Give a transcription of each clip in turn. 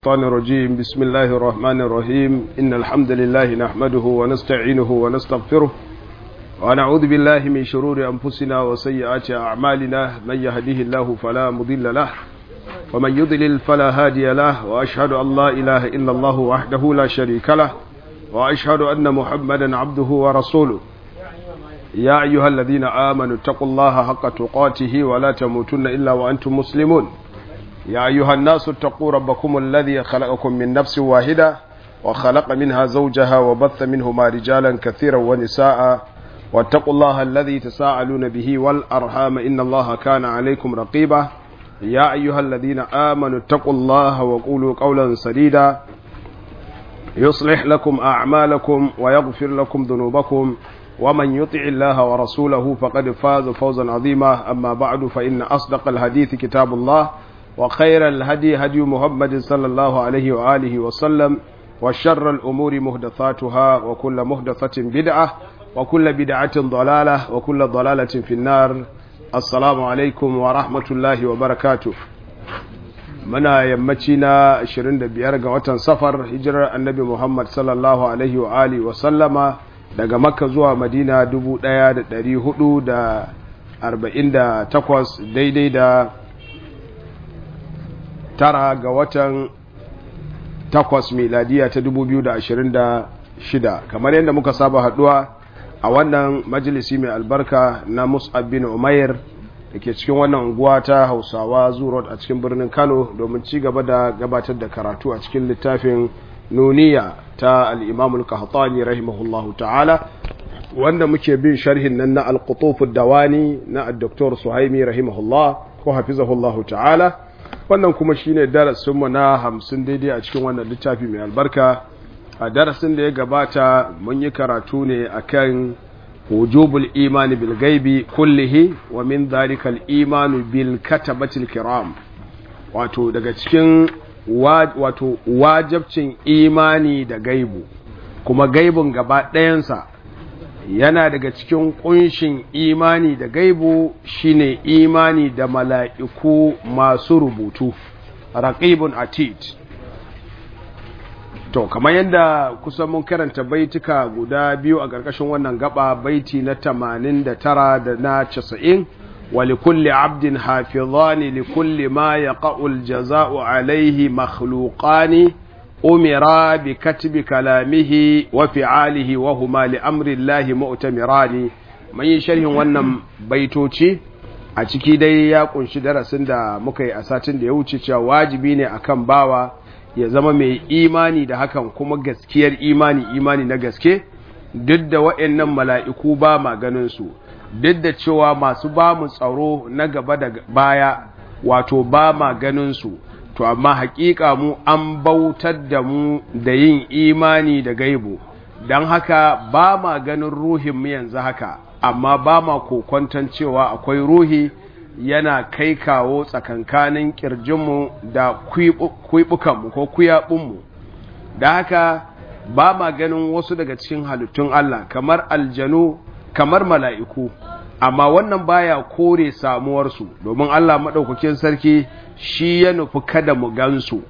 الشيطان الرجيم بسم الله الرحمن الرحيم إن الحمد لله نحمده ونستعينه ونستغفره ونعوذ بالله من شرور أنفسنا وسيئات أعمالنا من يهديه الله فلا مضل له ومن يضلل فلا هادي له وأشهد أن لا إله إلا الله وحده لا شريك له وأشهد أن محمدا عبده ورسوله يا أيها الذين آمنوا اتقوا الله حق تقاته ولا تموتن إلا وأنتم مسلمون يا أيها الناس اتقوا ربكم الذي خلقكم من نفس واحدة وخلق منها زوجها وبث منهما رجالا كثيرا ونساء واتقوا الله الذي تساءلون به والأرحام إن الله كان عليكم رقيبا يا أيها الذين آمنوا اتقوا الله وقولوا قولا سديدا يصلح لكم أعمالكم ويغفر لكم ذنوبكم ومن يطع الله ورسوله فقد فاز فوزا عظيما أما بعد فإن أصدق الحديث كتاب الله وخير الهدي هدي محمد صلى الله عليه وآله وسلم وشر الأمور مهدثاتها وكل مهدثة بدعة وكل بدعة ضلالة وكل ضلالة في النار السلام عليكم ورحمة الله وبركاته muna yammaci na 25 ga watan safar hijirar annabi Muhammad sallallahu alaihi wa alihi wa sallama daga makka zuwa madina 1448 daidai da tara ga watan takwas miladiya ta 2026 kamar yadda muka saba haduwa a wannan majalisi mai albarka na mus'ab bin umair da ke cikin wannan unguwa ta hausawa zurot a cikin birnin kano domin ci gaba da gabatar da karatu a cikin littafin nuniya ta al'imamul kahatani rahimahullahu ta'ala wanda muke bin sharhin nan na alkutufu dawani na dr suhaimi rahimahullah ko hafizahullahu ta'ala wannan kuma shine darasinmu na hamsin daidai a cikin wannan littafi mai albarka a darasin da ya gabata mun yi karatu ne akan wujubul imani bil gaibi kullihi wa min dhalika al imanu bil katabatil kiram wato daga cikin wato wajabcin imani da gaibu kuma gaibun gaba ɗayansa yana daga cikin kunshin imani da gaibu shine imani da mala'iku masu rubutu raqibun atid to kamar yadda kusan mun karanta baituka guda biyu a ƙarƙashin wannan gaba baiti na 89 da na 90 ولكل عبد حافظان لكل ما يقع الجزاء عليه مخلوقان أمرا بكتب كلامه وفعاله وهما لأمر الله مؤتمران من يشرح wannan baitoci a ciki dai ya kunshi darasin da muka yi a satin da ya wuce cewa wajibi ne akan bawa ya zama mai imani da hakan kuma gaskiyar imani imani na gaske duk da waɗannan mala'iku ba ma ganin su duk da cewa masu ba mu tsaro na gaba da baya wato ba ma ganin su to amma hakika mu an bautar da mu da yin imani da gaibu don haka ba ma ganin ruhin mu yanzu haka amma ba ma kokwanton cewa akwai ruhi yana kai kawo tsakankanin kirjinmu da kwibukanmu ko kuyaɓinmu da haka ba ma ganin wasu daga cikin halittun Allah kamar aljanu kamar mala'iku amma wannan baya kore samuwarsu domin Allah maɗaukakin sarki shi ya nufi kada mu gansu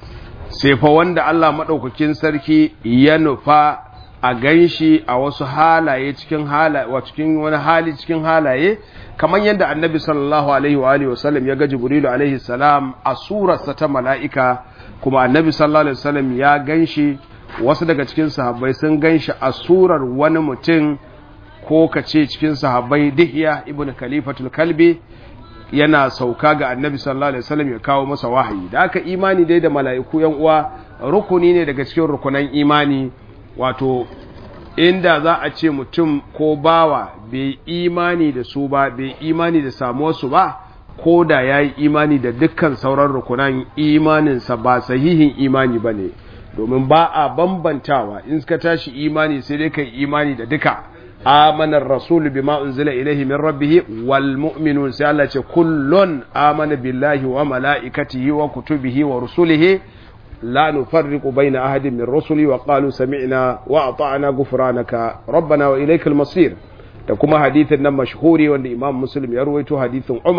sai fa wanda Allah maɗaukakin sarki ya nufa a ganshi a wasu halaye cikin halaye wa cikin wani hali cikin halaye kamar yadda annabi sallallahu alaihi wa alihi wasallam ya ga jibrilu alaihi salam a surarsa ta mala'ika kuma annabi sallallahu alaihi wasallam ya ganshi wasu daga cikin sahabbai sun ganshi a surar wani mutum ko ka ce cikin sahabbai dihya ibn khalifatul kalbi yana sauka ga annabi sallallahu alaihi wasallam ya kawo masa wahayi da aka imani dai da mala'iku yan uwa rukuni ne daga cikin rukunan imani wato inda za a ce mutum ko bawa bai imani da su ba bai imani da samuwarsu ba ko da ya yi imani da dukkan sauran rukunan imaninsa ba sahihin imani ba ne domin ba a bambantawa in ka tashi imani sai dai kai imani da duka amanar rasul bima unzila ilaihi min rabbih wal mu'minun sai Allah ce kullun amana billahi wa malaikatihi wa kutubihi wa rusulihi la nufarriqu baina ahadin min rusuli wa qalu sami'na wa ata'na ghufranaka rabbana wa ilaykal masir da kuma hadithin nan mashhuri wanda Imam Muslim ya rawaito hadithin Umar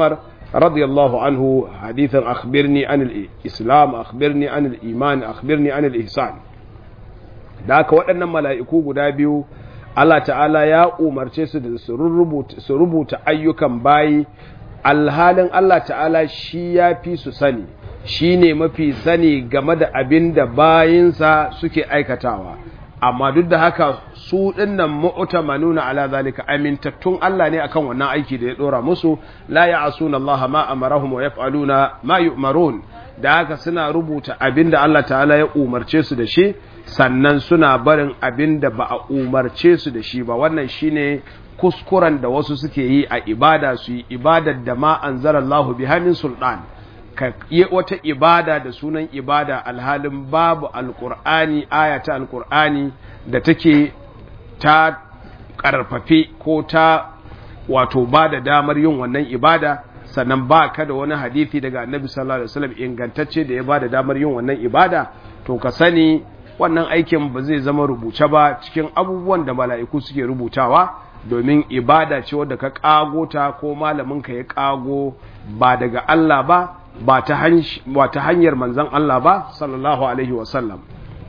رضي الله عنه حديثا أخبرني عن الإسلام أخبرني عن الإيمان أخبرني عن الإحسان ذاك وأن ملائكو guda biyu Allah ta'ala ya umarce su da su rubuta ayyukan bayi alhalin Allah ta'ala shi ya fi su sani shi ne mafi sani game da abin da bayinsa suke aikatawa amma duk da haka su dinnan mu'tamanuna ala zalika amintattun Allah ne akan wannan aiki da ya dora musu la ya'asuna Allah ma amarahum wa yaf'aluna ma yu'marun da haka suna rubuta abinda Allah ta'ala ya umarce su da shi sannan suna barin abinda ba a umarce su da shi ba wannan shine kuskuren da wasu suke yi a ibada su yi ibadar da ma anzalallahu biha min sultan ka yi wata ibada da sunan ibada alhalin babu alkur'ani ayata alkur'ani da take ta karfafe ko ta wato ba da damar yin wannan ibada sannan ba ka da wani hadithi daga annabi sallallahu alaihi wasallam ingantacce da ya ba da damar yin wannan ibada to ka sani wannan aikin ba zai zama rubuce ba cikin abubuwan da mala'iku suke rubutawa domin ibada ce wadda ka kago ta ko malamin ka ya kago ba daga Allah ba ba ta hanyar manzan Allah ba sallallahu alaihi wasallam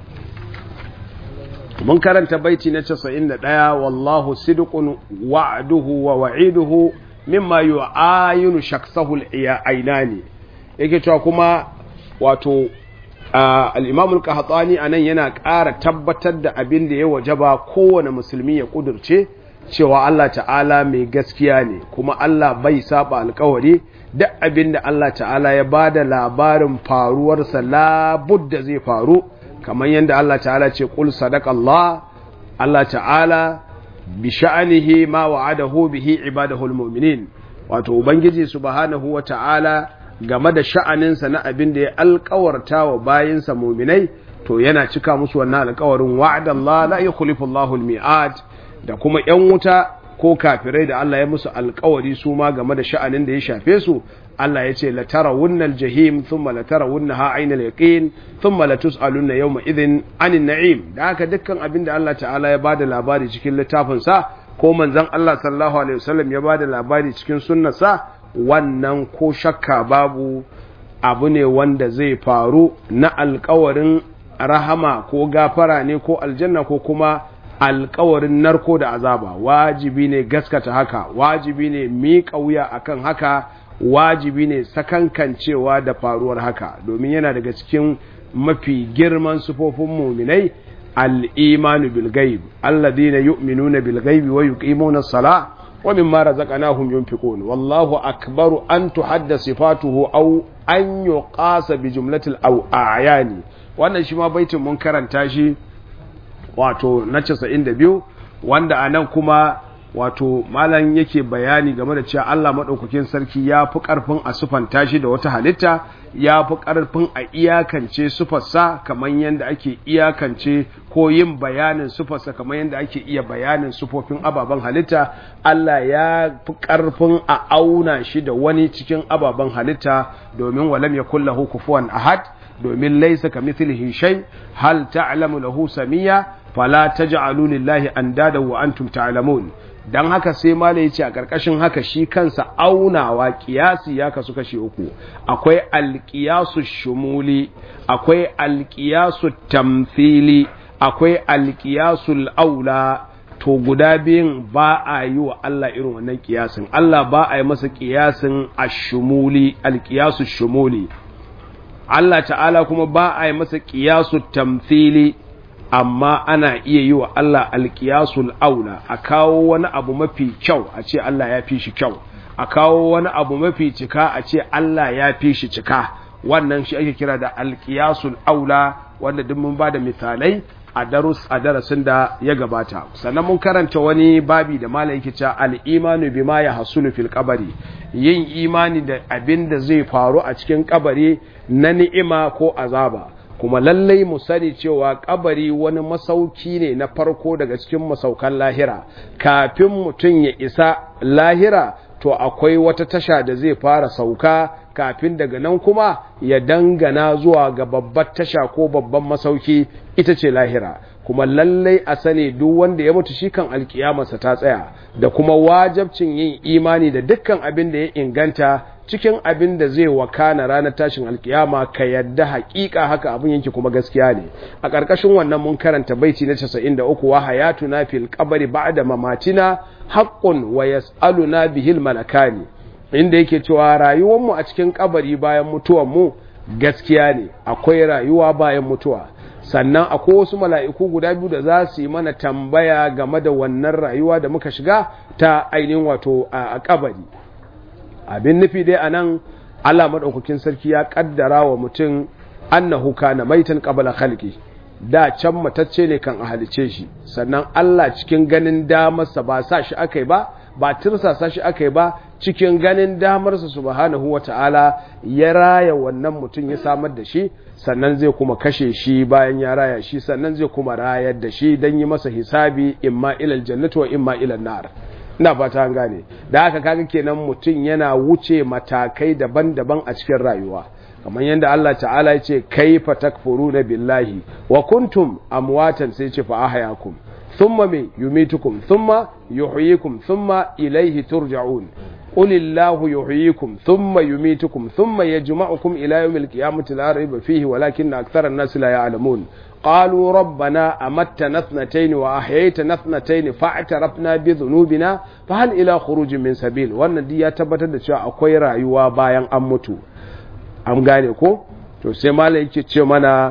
mun karanta baiti na 91 wallahu sidqun wa'duhu wa wa'iduhu mimma yu'ayinu shaksahu al-aynani yake cewa kuma wato al-imam al-qahtani anan yana ƙara tabbatar da abin da ya wajaba kowane musulmi ya kudurce cewa Allah ta'ala mai gaskiya ne kuma Allah bai saba alkawari duk abin da Allah ta'ala ya ba da labarin faruwarsa labudda zai faru kamar yadda Allah ta'ala ce ƙul Allah Allah ta'ala bi sha'anihi ma wa'adahu bihi ibadahul mu'minin wato ubangiji subhanahu wa ta'ala game da sha'aninsa na abin da ya alkawarta wa bayinsa mu'minai to yana cika musu wannan alkawarin wa'adallah la yukhlifu Allahu al-mi'ad da kuma ‘yan wuta ko kafirai da Allah ya musu alkawari su ma game da sha'anin da ya shafe su Allah ya ce latara wunnal jahim thumma latara wunna ha ainal yaqin thumma latus'alunna yawma idhin anin na'im da haka dukkan abin da Allah ta'ala ya bada labari cikin littafin sa ko manzon Allah sallallahu alaihi wasallam ya bada labari cikin sunnar sa wannan ko shakka babu abu ne wanda zai faru na alkawarin rahama ko gafara ne ko aljanna ko kuma alkawarin narko da azaba wajibi ne gaskata haka wajibi ne miƙa wuya akan haka wajibi ne sakankancewa da faruwar haka domin yana daga cikin mafi girman sufofin muminai al-imanu bil ghaib alladhina yu'minuna bil ghaibi wa yuqimuna as-salah wa mimma razaqnahum yunfiqun wallahu akbaru an tuhadda sifatuhu aw an yuqasa bi jumlatil aw a'yani wannan shi ma baitin mun karanta shi wato na casa'in da biyu wanda a nan kuma wato malam yake bayani game da cewa Allah maɗaukakin sarki ya fi ƙarfin a sufanta shi da wata halitta ya fi ƙarfin a iyakance sufarsa kamar yadda ake iyakance ko yin bayanin sufarsa kamar yadda ake iya bayanin sufofin ababen halitta Allah ya fi ƙarfin a auna shi da wani cikin ababen halitta domin walam ya kullahu kufuwan ahad domin laisa ka mithlihi shay hal ta'lamu lahu samiyya fala taj'alu lillahi andada wa antum ta'lamun dan haka sai malai yace a karkashin haka shi kansa aunawa kiyasi ya kasu kashi uku akwai alqiyasu shumuli akwai alqiyasu tamthili akwai alqiyasul aula to guda biyun ba a yi wa Allah irin wannan kiyasin Allah ba a yi masa kiyasin ashumuli alqiyasu shumuli Allah ta'ala kuma ba a yi masa kiyasu tamthili amma ana iya yi wa Allah alƙiyasul aula a kawo wani abu mafi kyau a ce Allah ya fi shi kyau a kawo wani abu mafi cika a ce Allah ya fi shi cika wannan shi ake kira da alƙiyasul aula wanda duk mun ba da misalai a darus a darasin da ya gabata sannan mun karanta wani babi da malam yake cewa al-imanu bima ya hasulu fil qabri yin imani da abin da zai faru a cikin kabari na ni'ima ko azaba kuma lallai mu sani cewa kabari wani masauki ne na farko daga cikin masaukan lahira kafin mutum ya isa lahira to akwai wata tasha da zai fara sauka kafin daga nan kuma ya dangana zuwa ga babbar tasha ko babban masauki ita ce lahira kuma lallai a sani duk wanda ya mutu shi kan alkiyamarsa ta tsaya da kuma wajabcin yin imani da dukkan abin da ya inganta cikin abin da zai wakana ranar tashin alkiyama ka yadda hakika haka abin yake kuma gaskiya ne a ƙarƙashin wannan mun karanta baiti na 93 wa hayatuna fil qabri ba'da mamatina haqqun wa yas'aluna bihil malakani inda yake cewa rayuwar mu a cikin kabari bayan mutuwar mu gaskiya ne akwai rayuwa bayan mutuwa sannan akwai wasu mala'iku guda biyu da za su yi mana tambaya game da wannan rayuwa da muka shiga ta ainihin wato a kabari abin nufi dai anan Allah madaukakin sarki ya kaddara wa mutum annahu kana maitan qabla khalqi da can matacce ne kan ahalice shi sannan Allah cikin ganin damarsa ba sa shi akai ba ba tirsasa shi akai ba cikin ganin damarsa subhanahu wata'ala ya raya wannan mutum ya samar da shi sannan zai kuma kashe shi bayan ya raya shi sannan zai kuma rayar da shi don yi masa hisabi imma ilal jannatu wa imma ilal nar ina fata an gane da haka kaga kenan mutum yana wuce matakai daban-daban a cikin rayuwa kamar yadda Allah ta'ala ya ce kaifa takfuruna billahi wa kuntum amwatan sai ce fa ahyakum thumma me yumitukum thumma yuhyikum thumma ilayhi turja'un قل الله يحييكم ثم يميتكم ثم يجمعكم إلى يوم القيامة لا ريب فيه ولكن أكثر الناس لا يعلمون قالوا ربنا أمتنا اثنتين وأحييتنا اثنتين فاعترفنا بذنوبنا فهل إلى خروج من سبيل وأن دي يتبت da cewa akwai rayuwa bayan an mutu an gane ko to sai malai yake ce mana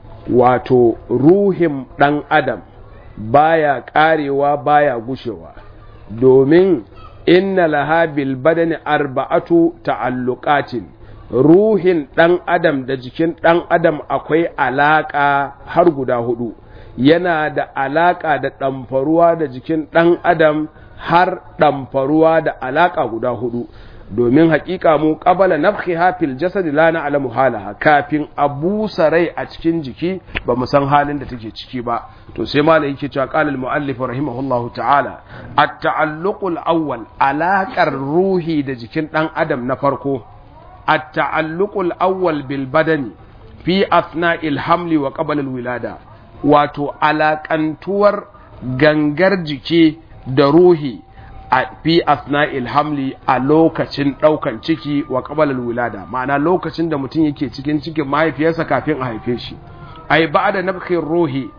wato ruhin dan adam baya karewa baya gushewa domin inna laha bil badani arba'atu ta'alluqatin ruhin dan adam da jikin dan adam akwai alaka har guda hudu yana da alaka da ɗamfaruwa da jikin dan adam har ɗamfaruwa da alaka guda hudu domin hakika mu qabala nafkhiha fil jasad la na'lamu halaha kafin a busa rai a cikin jiki ba mu san halin da take ciki ba to sai malai yake cewa qala al muallif rahimahullahu ta'ala at ta'alluqul awwal alaqar ruhi da jikin dan adam na farko at ta'alluqul awwal bil badani fi athna'il hamli wa qabla al wilada wato alakantuwar gangar jiki da ruhi a fi asna'il hamli a lokacin ɗaukan ciki wa ƙabalar wulada ma'ana lokacin da mutum yake cikin cikin mahaifiyarsa kafin a haife shi ai ba da nafkin ruhi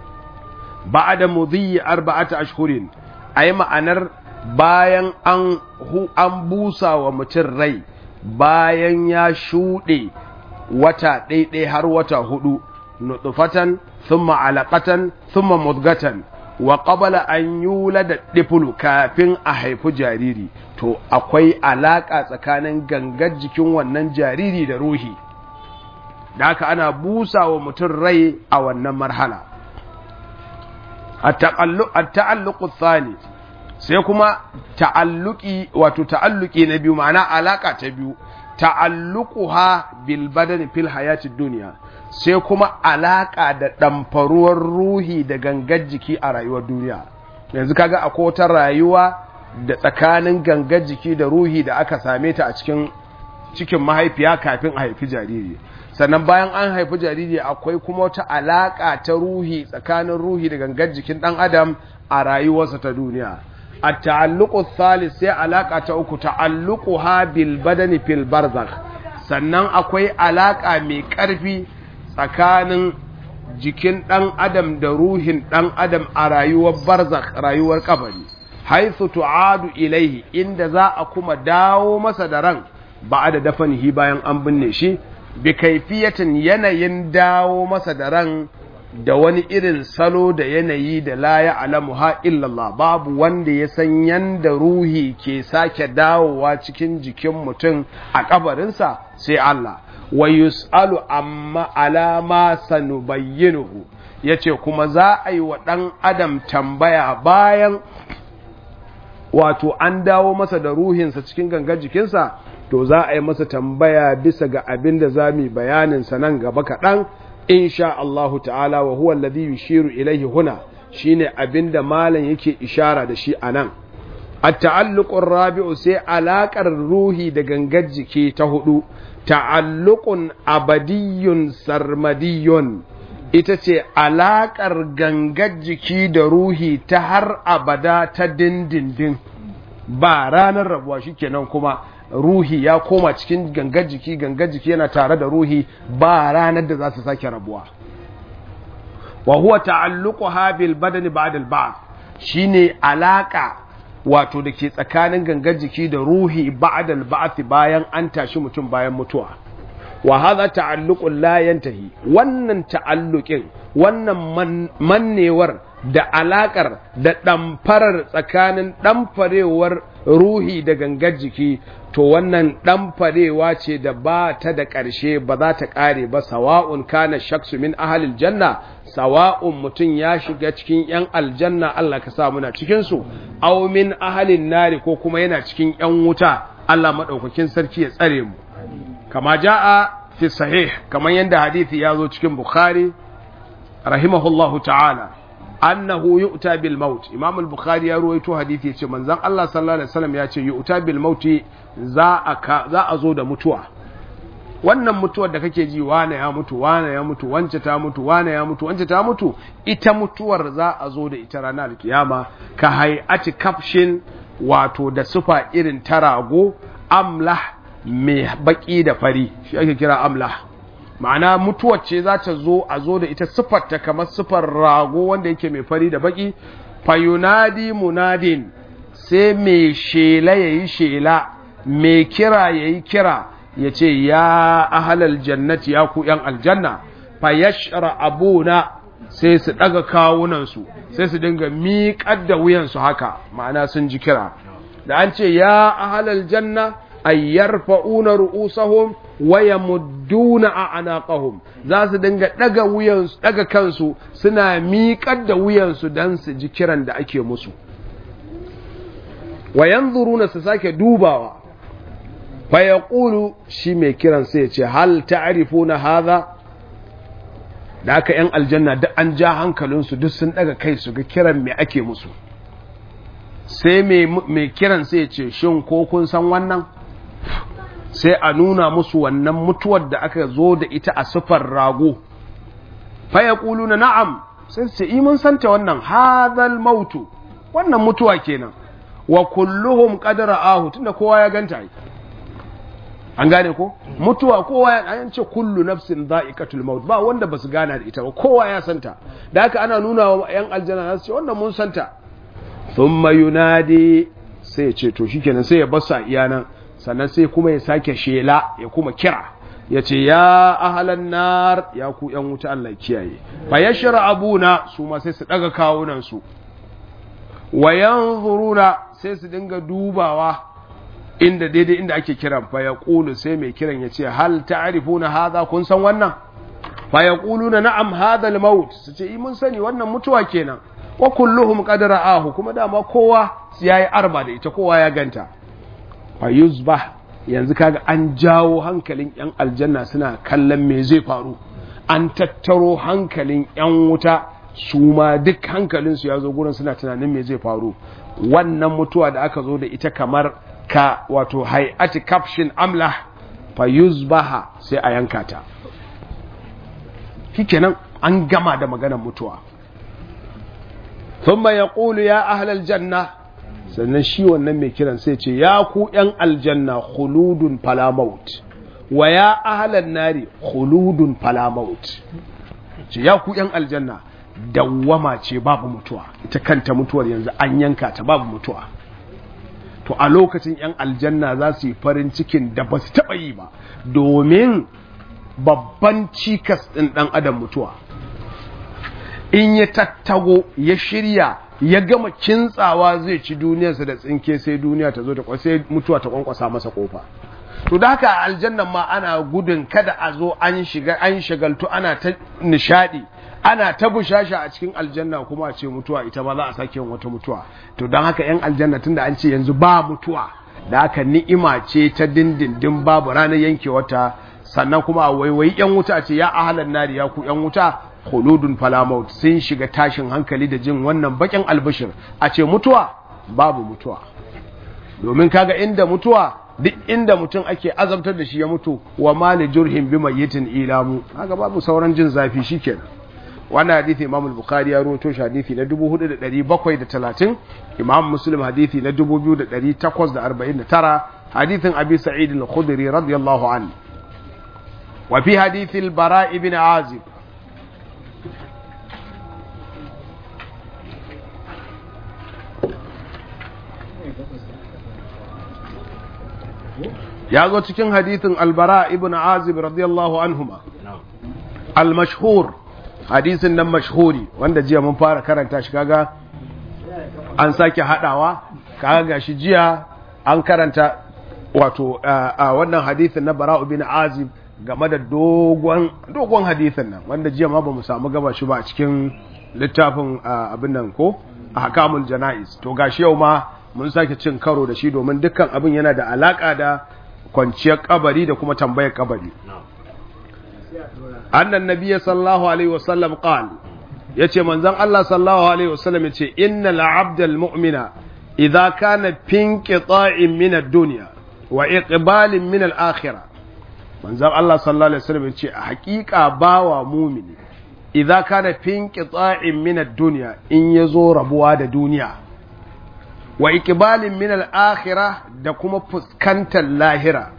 ba da mudhiyi arba'ata ashhurin ai ma'anar bayan an an busa wa mutum rai bayan ya shuɗe wata ɗaiɗai har wata hudu nutfatan thumma alaqatan thumma mudgatan wa qabala an yula da ɗifulu kafin a haifi jariri to akwai alaƙa tsakanin gangar jikin wannan jariri da ruhi da haka ana busa wa mutum rai a wannan marhala a ta'alluƙu tsani sai kuma ta'alluƙi wato ta'alluƙi na biyu ma'ana alaƙa ta biyu ta'alluƙuha bil badani fil hayatid duniya sai kuma alaƙa da ɗamfaruwar ruhi da gangar jiki a rayuwar duniya yanzu kaga akwai wata rayuwa da tsakanin gangar jiki da ruhi da aka same ta a cikin cikin mahaifiya kafin a haifi jariri sannan bayan an haifi jariri akwai kuma wata alaƙa ta ruhi tsakanin ruhi da gangar jikin ɗan adam a rayuwarsa ta duniya a ta'alluqu thalith sai alaƙa ta uku ta'alluquha bil badani fil barzakh sannan akwai alaƙa mai ƙarfi tsakanin jikin ɗan adam da ruhin ɗan adam a rayuwar barzak rayuwar kabari haithu tu'adu ilaihi inda za a kuma dawo masa da ran ba da dafanihi bayan an binne shi bi kaifiyatin yanayin dawo masa da ran da wani irin salo da yanayi da la ya'lamu ha illallah babu wanda ya san yanda ruhi ke sake dawowa cikin jikin mutum a kabarinsa sai Allah wa yus'alu amma alama sanubayyinuhu yace kuma za a yi wa ɗan adam tambaya bayan wato an dawo masa da ruhinsa cikin gangar jikinsa to za a yi masa tambaya bisa ga abin da za mu bayanin sa nan gaba kaɗan insha Allahu ta'ala wa huwa alladhi yushiru ilaihi huna shine abin da malam yake ishara da shi anan at-ta'alluqur rabi'u sai alaƙar ruhi da gangar jiki ta hudu ta'alluqun abadiyyun sarmadiyyun ita ce alaƙar gangar jiki da ruhi ta har abada ta dindindin ba ranar rabuwa shikenan kuma ruhi ya koma cikin gangar jiki gangar jiki yana tare da ruhi ba ranar da za su sake rabuwa wa huwa ta'alluquha bil badani ba'da al ba'th shine alaka wato da ke tsakanin gangar jiki da ruhi ba'da al ba'th bayan an tashi mutum bayan mutuwa wa hadha ta'alluqun la yantahi wannan ta'alluqin wannan mannewar da alakar da ɗamfarar tsakanin ɗamfarewar ruhi da gangar jiki to wannan ɗamfarewa ce da ba ta da ƙarshe ba za ta ƙare ba sawa'un kana shaksu min ahalil janna sawa'un mutum ya shiga cikin ‘yan aljanna Allah ka sa muna cikinsu aw min ahalin nari ko kuma yana cikin ‘yan wuta Allah maɗaukakin sarki ya tsare mu kama ja'a fi sahih kamar yadda hadithi ya zo cikin bukhari rahimahullahu ta'ala annahu yu'ta bil maut imam al-bukhari ya ruwaito hadisi yace manzon Allah sallallahu alaihi wasallam ya ce yu'ta bil maut za a za a zo da mutuwa wannan mutuwar da kake ji wane ya mutu wane ya mutu wance ta mutu wane ya mutu wance ta mutu ita mutuwar za a zo da ita ranar alkiyama ka hay'ati kafshin wato da sufa irin tarago amlah mai baki da fari shi ake kira amlah ma'ana mutuwar ce za ta zo a zo da ita siffarta kamar siffar rago wanda yake mai fari da baki fayunadi munadin sai mai shela ya yi shela mai kira ya yi kira ya ce ya ahalal jannati ya ku ‘yan aljanna fayashra abuna sai su ɗaga kawunansu sai su dinga miƙar da wuyansu haka ma'ana sun ji kira da an ce ya ahalal janna ay yarfa'una ru'usahum wa yamudduna a'naqahum za su dinga daga wuyansu daga kansu suna miƙar da wuyansu dan su ji kiran da ake musu wa yanzuruna su sake dubawa fa yaqulu shi mai kiran sai ya ce hal ta'rifuna hadha da aka yan aljanna duk an ja hankalinsu duk sun daga kai su ga kiran me ake musu sai mai kiran sai ya ce shin ko kun san wannan sai a nuna musu wannan mutuwar da aka zo da ita a sufar rago faya na na'am sai su ce imin santa wannan hadal mautu wannan mutuwa kenan wa kulluhum qadara ahu tunda kowa ya ganta an gane ko mutuwa kowa ya an ce kullu nafsin dha'iqatul maut ba wanda basu gana da ita ba kowa ya santa da haka ana nuna wa yan aljanna su ce wannan mun santa thumma yunadi sai ya ce to shikenan sai ya basa iyanan sannan sai kuma ya sake shela ya kuma kira ya ce ya ahalan nar ya ku yan wuta Allah kiyaye fa yashra abuna su ma sai su daga kawunan su wa yanzuruna sai su dinga dubawa inda daidai inda ake kiran fa yaqulu sai mai kiran ya ce hal ta'rifuna hadha kun san wannan fa yaquluna na'am hadha al-maut su ce mun sani wannan mutuwa kenan wa kulluhum qad ra'ahu kuma dama kowa yayi arba da ita kowa ya ganta fa yuzbah yanzu kaga an jawo hankalin yan aljanna suna kallon me zai faru an tattaro hankalin yan wuta su ma duk hankalin su ya zo gurin suna tunanin me zai faru wannan mutuwa da aka zo da ita kamar ka wato hay'ati kafshin amlah fa yuzbaha sai a yanka ta shikenan an gama da maganar mutuwa thumma yaqulu ya ahlal janna sannan shi wannan mai kiran sai ce ya ku yan aljanna khuludun fala maut wa ya ahlan nari khuludun fala maut ce ya ku yan aljanna dawwama ce babu mutuwa ita kanta mutuwar yanzu an yanka ta babu mutuwa to a lokacin yan aljanna za su yi farin cikin da ba su taɓa yi ba domin babban cikas ɗin ɗan adam mutuwa in ya tattago ya shirya ya gama kintsawa zai ci duniyarsa da tsinke sai duniya ta zo ta sai mutuwa ta kwankwasa masa kofa to da haka aljannan ma ana gudun kada a zo an shiga an shagaltu ana ta nishadi ana ta bushasha a cikin aljanna kuma a ce mutuwa ita ma za a sake wata mutuwa to don haka yan aljanna tunda an ce yanzu ba mutuwa da haka ni'ima ce ta dindindin babu ranar yankewarta sannan kuma a waiwayi yan wuta ce ya ahalan nari ya ku yan wuta khuludun falamaut sun shiga tashin hankali da jin wannan bakin albishir a ce mutuwa babu mutuwa domin kaga inda mutuwa duk inda mutum ake azabtar da shi ya mutu wa mali jurhin bi mayyitin ilamu kaga babu sauran jin zafi shikenan wannan hadithi imam al-bukhari ya rawaito shi hadithi na 4730 imam muslim hadithi na 2849 hadithin abi sa'id al-khudri radiyallahu anhu wa fi hadith al-bara ibn azib ya zo cikin hadithin albara ibn azib radiyallahu anhuma al-mashhur hadisin nan mashhuri wanda jiya mun fara karanta shi kaga an sake hadawa kaga gashi jiya an karanta wato a wannan hadisin na bara ibn azib game da dogon dogon hadisin nan wanda jiya ma ba mu samu gaba shi ba a cikin littafin abin nan ko ahkamul janaiz to gashi yau ma mun sake cin karo da shi domin dukkan abin yana da alaka da kwanciyar kabari da kuma tambayar kabari annan nabiyyi sallallahu alaihi wasallam qal yace manzon Allah sallallahu alaihi wasallam yace innal abdal mu'mina idza kana fin qita'in min ad-dunya wa iqbalin min al-akhirah manzon Allah sallallahu alaihi wasallam yace a hakika bawa mu'mini idza kana fin qita'in min ad-dunya in yazo rabuwa da duniya wa ikibalin min al'akhira da kuma fuskantar lahira.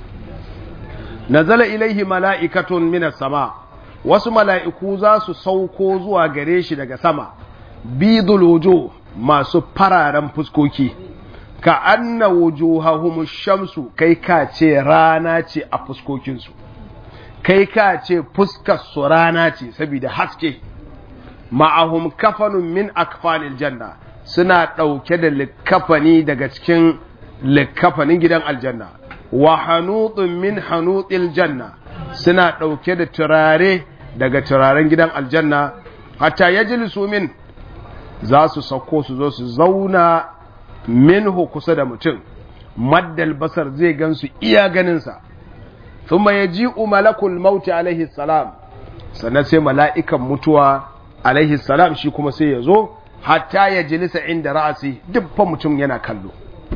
Nazala ilaihi mala'ikatun min sama, wasu mala'iku za su sauko zuwa gare shi daga sama, bidul wujo masu fararen fuskoki, ka anna wujuhahum shamsu kai ka ce rana ce a fuskokinsu, kai ka ce fuskarsu rana ce saboda haske, ma'ahum kafanun min akfanil janna. suna ɗauke da likafani daga cikin likafanin gidan aljanna wa hanutun min hanutil janna suna ɗauke da turare daga turaren gidan aljanna hatta ya min za su sauko su zo su zauna minhu kusa da mutum maddal basar zai gansu iya ganinsa thumma yaji'u malakul mauti alaihi salam sannan sai mala'ikan mutuwa alaihi salam shi kuma sai ya zo hatta ya jilisa inda ra'asi dubban mutum yana kallo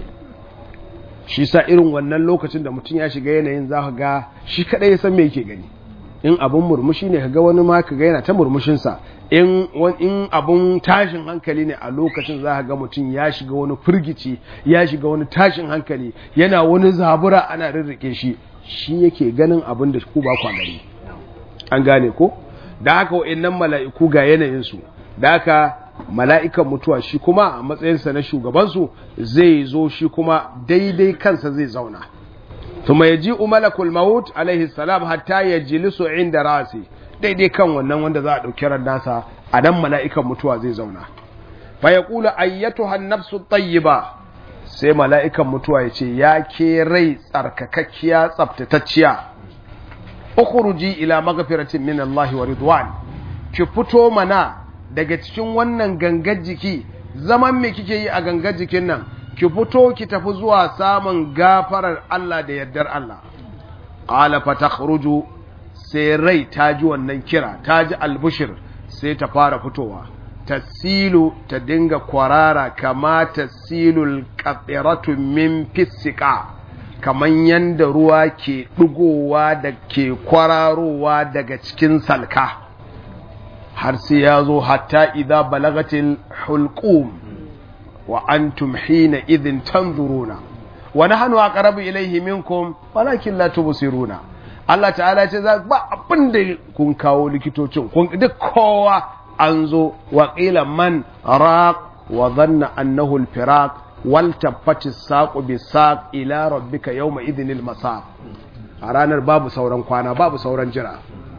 shi sa irin wannan lokacin da mutum ya shiga yanayin za ka ga shi kadai ya san me yake gani in abun murmushi ne kaga wani ma kaga yana ta murmushinsa in in abun tashin hankali ne a lokacin za ka ga mutum ya shiga wani firgici ya shiga wani tashin hankali yana wani zabura ana rirrike shi shi yake ganin abin da ku ba kwa gani an gane ko da haka wa'annan mala'iku ga yanayinsu da haka mala'ikan mutuwa shi kuma a matsayinsa na shugabansu zai zo shi kuma daidai kansa zai zauna tuma ya ji umalakul maut alaihi salam hatta ya jilisu inda rasi daidai kan wannan wanda za a ɗauki ran nasa a nan mala'ikan mutuwa zai zauna fa ya kula ayyatu hannafsu tayyiba sai mala'ikan mutuwa ya ce ya ke rai tsarkakakkiya tsaftatacciya ukhruji ila maghfiratin min Allah wa ridwan ki fito mana daga cikin wannan gangar jiki zaman me kike yi a gangar jikin nan ki fito ki tafi zuwa samun gafarar Allah da yardar Allah qala fatakhruju sai rai ta ji wannan kira ta ji albushir sai ta fara fitowa tasilu ta dinga kwarara kama tasilul qatiratu min fisika kaman yanda ruwa ke dugowa da ke kwararowa daga cikin salka har sai ya zo hatta idza balagatil hulqum wa antum hina idhin tanzuruna wa nahnu aqrabu ilayhi minkum walakin la tubsiruna Allah ta'ala ce za ba abin da kun kawo likitocin kun duk kowa an zo wa qila man raq wa dhanna annahu al-firaq wal tabbati saqu bi saq ila rabbika yawma idhinil masaq a ranar babu sauran kwana babu sauran jira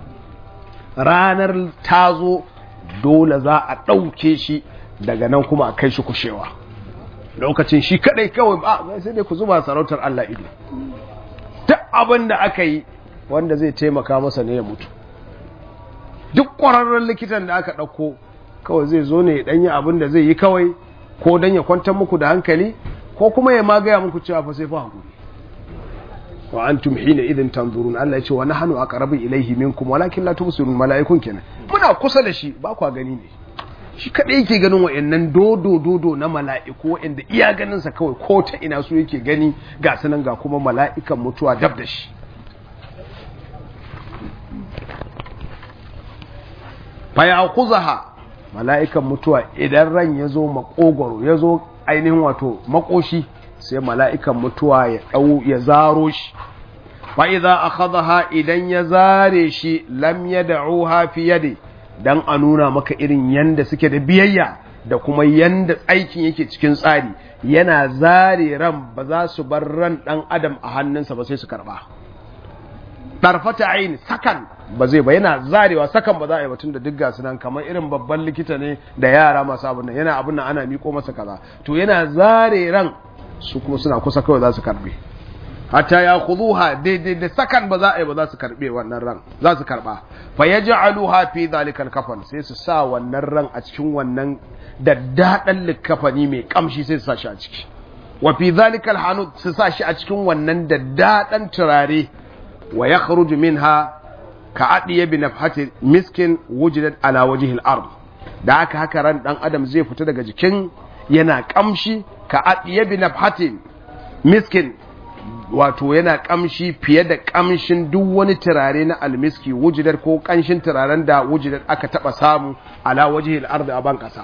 ranar ta zo dole za a ɗauke shi daga nan kuma a kai shi kushewa lokacin shi kadai kawai ba sai dai ku zuba sarautar Allah ido duk abin da aka yi wanda zai taimaka masa ne ya mutu duk ƙwararren likitan da aka ɗauko kawai zai zo ne ya ɗanyi abin da zai yi kawai ko don ya kwantar muku da hankali ko kuma ya magaya muku cewa fa sai fa hakuri wa antum hina idin tanzurun Allah ya ce wa nahnu aqrabu ilayhi minkum walakin la tubsirun malaikun kenan muna kusa da shi ba kwa gani ne shi kadai yake ganin wayannan dodo dodo na mala'iku wayanda iya ganin sa kawai ko ta ina su yake gani ga sanan ga kuma mala'ikan mutuwa dab da shi fa ya'khuzaha mala'ikan mutuwa idan ran ya zo makogoro ya zo ainihin wato makoshi sai mala'ikan mutuwa ya dau ya zaro shi fa idza akhadha idan ya zare shi lam yad'uha fi yadi dan a nuna maka irin yanda suke da biyayya da kuma yanda aikin yake cikin tsari yana zare ran ba za su bar ran dan adam a hannunsa ba sai su karba ɗarfata aini sakan ba zai ba yana zarewa sakan ba za a yi batun da duk gasu nan kamar irin babban likita ne da yara masu abin nan yana abin nan ana miko masa kaza to yana zare ran su kuma suna kusa kawai za su karbe hatta ya khuduha daidai da sakan ba za a yi ba za su karbe wannan ran za su karba fa yaj'aluha fi zalikal kafan sai su sa wannan ran a cikin wannan daddadan likafani mai kamshi sai su sa shi a ciki wa fi zalikal hanud su sa shi a cikin wannan daddadan turare wa yakhruju minha ka adiya bi nafhati miskin wujidat ala wajhi al-ard da haka haka ran dan adam zai fita daga jikin yana kamshi ka adiya bi nafhati miskin wato yana kamshi fiye da kamshin duk wani turare na almiski wujidar ko kanshin turaren da wujidar aka taba samu ala wajhi al-ard a ban kasa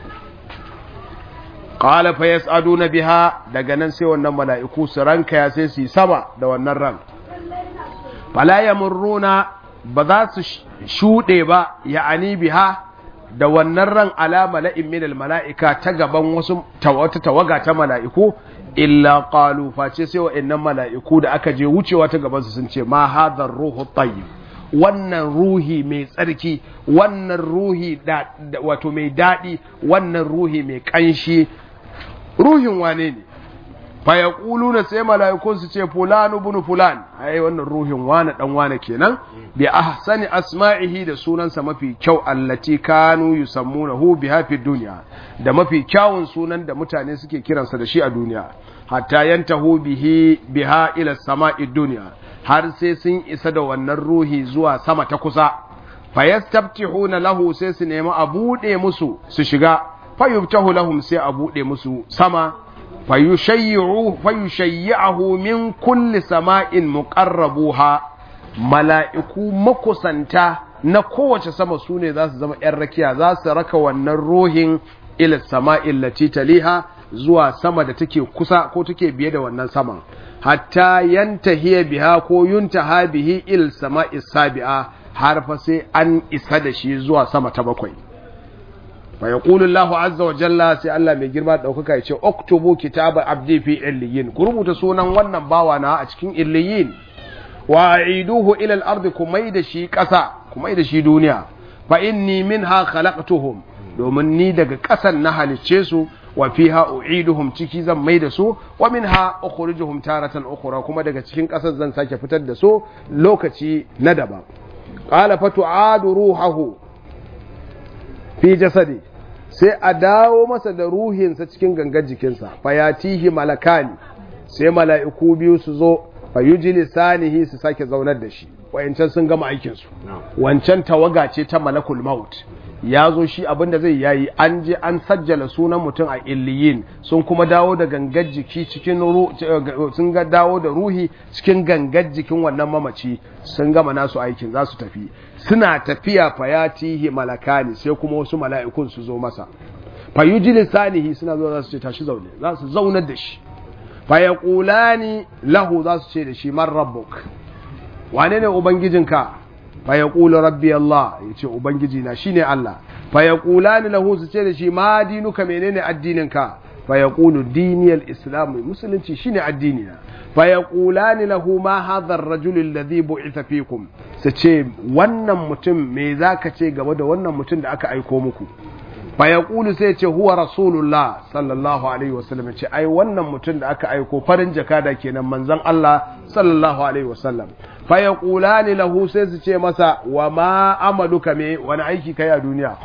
qala fa yas'aduna biha daga nan sai wannan mala'iku su ranka ya sai su yi sama da wannan ran fala yamurruna ba za su shuɗe ba ya'ani biha da wannan ran ala mala'in min mala'ika ta gaban wasu wata tawaga ta mala'iku illa qalu face sai wa'annan mala'iku da aka je wucewa ta gaban su sun ce ma hadhar ruhu tayyib wannan ruhi mai tsarki wannan ruhi da wato mai daɗi wannan ruhi mai ƙanshi ruhin wane ne fa yaquluna sai mala'ikun su ce fulanu bunu fulan ai wannan ruhin wane dan wane kenan bi ahsani asma'ihi da sunansa mafi kyau allati kanu yusammunahu biha fi dunya da mafi kyawun sunan da mutane suke kiransa da shi a duniya hatta yantahu bihi biha ila sama'i dunya har sai sun isa da wannan ruhi zuwa sama ta kusa fayastaftihuna lahu sai su nemi a bude musu su shiga fayubtahu lahum sai a bude musu sama fayushayyi'ahu min kulli sama'in muqarrabuha mala'iku makusanta na kowace sama su ne za su zama ‘yan rakiya za su raka wannan ruhin ila sama'in lati taliha zuwa sama da take kusa ko take biye da wannan saman hatta yantahiya biha ko yuntaha bihi il sama'i sabi'a har fa sai an isa da shi zuwa sama ta bakwai fa yaqulu Allahu azza wa jalla sai Allah mai girma daukaka yace uktubu kitaba abdi fi illiyin ku rubuta sunan wannan bawa na a cikin illiyin wa aiduhu ila al-ardi kumai da shi kasa kumai da shi duniya fa inni minha khalaqtuhum domin ni daga kasan na halicce su wa fiha u'iduhum ciki zan mai da su wa minha ukhrijuhum taratan ukhra kuma daga cikin kasar zan sake fitar da su lokaci na daban qala fatu'adu ruhahu fi jasadi sai a dawo masa da ruhinsa cikin gangar jikinsa fayatihi malakani sai mala'iku biyu su zo fayuji lisanihi su sake zaunar da shi wayancan sun gama aikinsu wancan tawaga ce ta malakul maut ya zo shi abinda zai yayi an je an sajjala sunan mutum a illiyin sun kuma dawo da gangar jiki cikin sun ga dawo da ruhi cikin gangar jikin wannan mamaci sun gama nasu aikin za su tafi suna tafiya fayatihi malakani sai kuma wasu mala'ikun su zo masa fayuji lisanihi suna zo za su ce tashi zaune za su zaunar da shi fayaqulani lahu za su ce da shi man rabbuk wane ne ubangijinka fayaqulu rabbi Allah yace ubangiji na shine Allah fayaqulani lahu su ce da shi ma dinuka menene addininka fayaqulu diniyal islam musulunci shine addini na fayaqulani lahu ma hadha ar-rajul alladhi bu'itha fikum su ce wannan mutum me zaka ce game da wannan mutum da aka aiko muku fayaqulu sai ce huwa rasulullah sallallahu alaihi wasallam ce ai wannan mutum da aka aiko farin jakada kenan manzon Allah sallallahu alaihi wasallam fayaqulani lahu sai su ce masa wa ma amaluka me wani aiki kai a duniya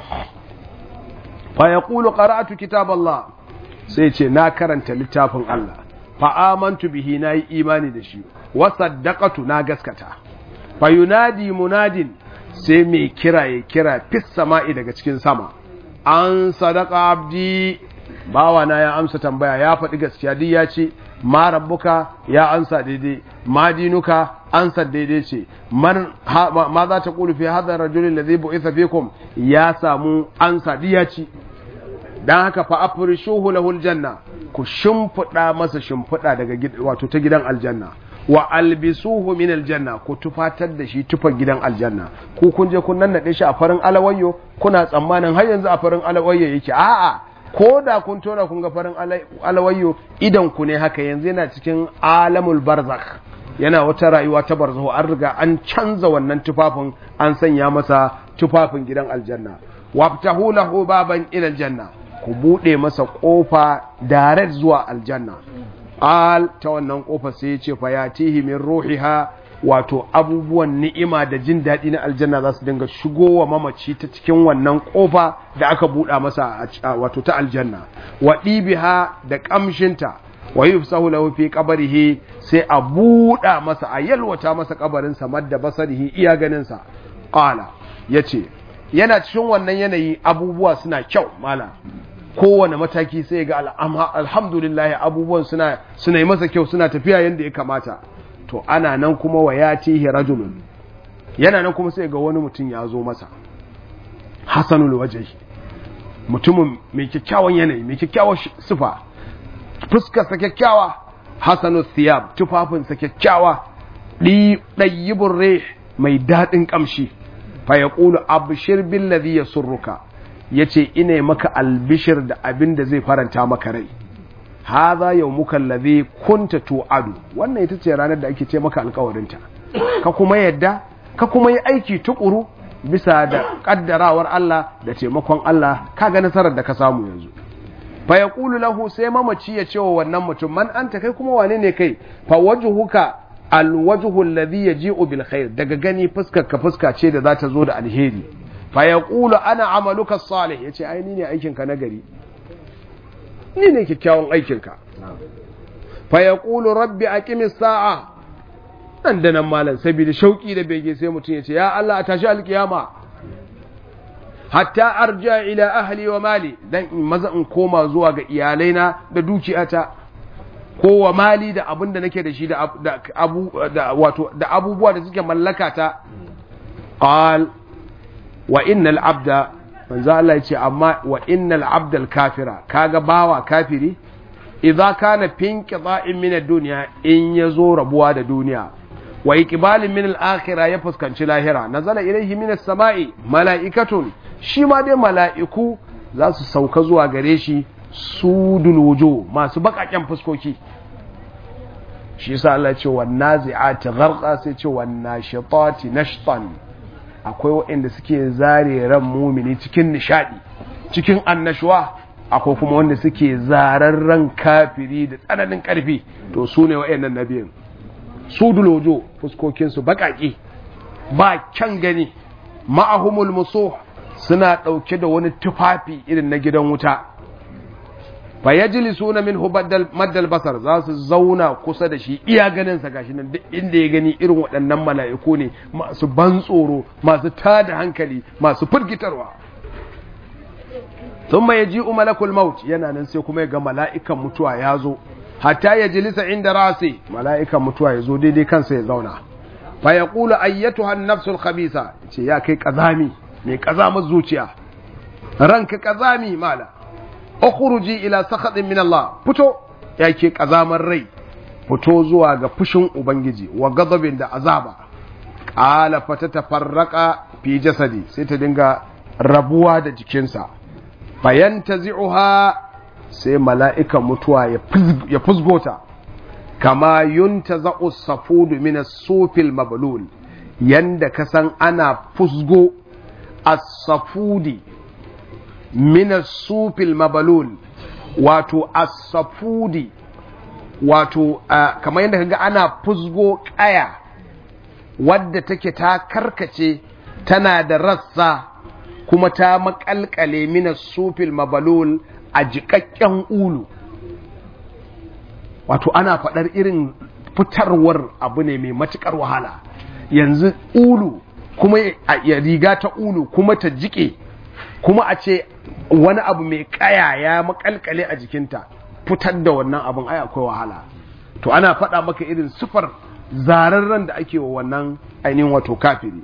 fayaqulu qara'atu kitaballah sai ce na karanta littafin Allah fa amantu bihi nayi imani da shi wa saddaqatu na gaskata fayunadi munadin sai mai kira ya kira fis sama'i daga cikin sama an sadaka abdi bawa na ya amsa tambaya ya faɗi gaskiya duk ya ce ma rabbuka ya ansa daidai ma dinuka ansa daidai ce man ma za ta kulu fi hadha rajulin ladhi bu'itha fikum ya samu ansa diyaci dan haka fa afrishuhu lahu aljanna ku shimfida masa shimfida daga wato ta gidan aljanna wa albisuhu min aljanna ku tufatar da shi tufar gidan aljanna ku kun je kun nannade shi a farin alawayyo kuna tsammanin har yanzu a farin alawayyo yake a'a ko da kun tona kun ga farin alawayyo idan ku ne haka yanzu yana cikin alamul barzakh yana wata rayuwa ta barzahu an riga an canza wannan tufafin an sanya masa tufafin gidan aljanna waftahu lahu baban ila aljanna ku bude masa kofa direct zuwa aljanna al ta wannan kofa sai ya ce fa yatihi min ruhiha wato abubuwan ni'ima da jin daɗi na aljanna za su dinga shigowa mamaci ta cikin wannan kofa da aka buɗa masa wato ta aljanna wa ɗibiha da ƙamshinta wa yufsahu lahu fi qabrihi sai a buɗa masa a yalwata masa kabarin sa madda basarihi iya ganin sa qala yace yana cikin wannan yanayi abubuwa suna kyau mala kowane mataki sai ga alhamdulillah abubuwan suna suna yi masa kyau suna tafiya yadda ya kamata to ana nan kuma wa ya tihi rajulun yana nan kuma sai ga wani mutum ya zo masa hasanul wajhi mutumin mai kyakkyawan yanayi mai kyakkyawan sifa fuskarsa kyakkyawa hasanul thiyab tufafinsa kyakkyawa ɗayyibin rih mai daɗin ƙamshi fa ya ƙulu abishir billazi ya surruka ya ce ina maka albishir da abin da zai faranta maka rai haza yau muka lazi kunta tu'adu wannan ita ce ranar da ake ce maka alkawarinta ka kuma yadda ka kuma yi aiki tukuru bisa da kaddarawar Allah da taimakon Allah ka ga nasarar da ka samu yanzu fa yaqulu lahu sai mamaci ya ce wa wannan mutum man anta kai kuma wane ne kai fa wajhuka alwajhu alladhi yaji'u bil khair daga gani fuskar ka fuska ce da za ta zo da alheri fa yaqulu ana amaluka salih yace ai ni ne aikin ka nagari ni ne kyakkyawan aikin ka fa yaqulu rabbi aqimis sa'a nan da nan malam saboda shauki da bege sai mutum ya ce ya Allah a tashi alkiyama hatta arja ila ahli wa mali dan in maza in koma zuwa ga iyalaina da dukiyata ko wa mali da abin da nake da shi da abu da wato da abubuwa da suke mallaka ta qal wa innal abda manzo Allah ya ce amma wa innal abdal kafira kaga bawa kafiri idza kana finqida'in min ad-dunya in yazo rabuwa da duniya wa iqbalin min al-akhirah ya fuskanci lahira nazala ilayhi min as-sama'i mala'ikatun shi ma dai mala'iku za su sauka zuwa gare shi sudul wujuh masu bakaken fuskoki shi yasa Allah ce wan nazi'ati gharqa sai ce wan nashitati nashtan akwai waɗanda suke zare ran mumini cikin nishadi cikin annashuwa akwai kuma wanda suke zarar ran kafiri da tsananin karfi to su ne waɗannan nabiyin su dulojo fuskokinsu baƙaƙe ba kyan gani ma'ahumul musuh suna ɗauke da wani tufafi irin na gidan wuta fa yajlisuna minhu maddal basar za su zauna kusa da shi iya ganin sa gashi nan duk inda ya gani irin waɗannan mala'iku ne masu ban tsoro masu tada hankali masu firgitarwa thumma yaji'u malakul maut yana nan sai kuma ya ga mala'ikan mutuwa ya zo hatta ya jilisa inda rasi mala'ikan mutuwa ya zo daidai kansa ya zauna fa ya kula ayyatuha nafsul khabisa ce ya kai kazami mai kazamar zuciya ranka kazami mala ukhruji ila sakhatin min Allah fito ya ke kazamar rai fito zuwa ga fushin ubangiji wa ghadabin da azaba qala fatatafarraqa fi jasadi sai ta dinga rabuwa da jikinsa fayantazi'uha sai mala'ikan mutuwa ya fusgota kama yunta za'u safudu mina sufil mabalul yanda ka san ana fusgo as-safudi mina sufil mabalul wato as-safudi wato uh, kamar yadda kaga ana fusgo kaya wadda take ta karkace tana da rassa kuma ta makalkale mina sufil mabalul a jiƙaƙƙen ulu wato ana faɗar irin fitarwar abu ne mai matuƙar wahala yanzu ulu kuma ya riga ta ulu kuma ta jiƙe kuma a ce wani abu mai ƙaya ya makalkale a jikinta fitar da wannan abin ai akwai wahala to ana faɗa maka irin sufar zararren da ake wa wannan ainihin wato kafiri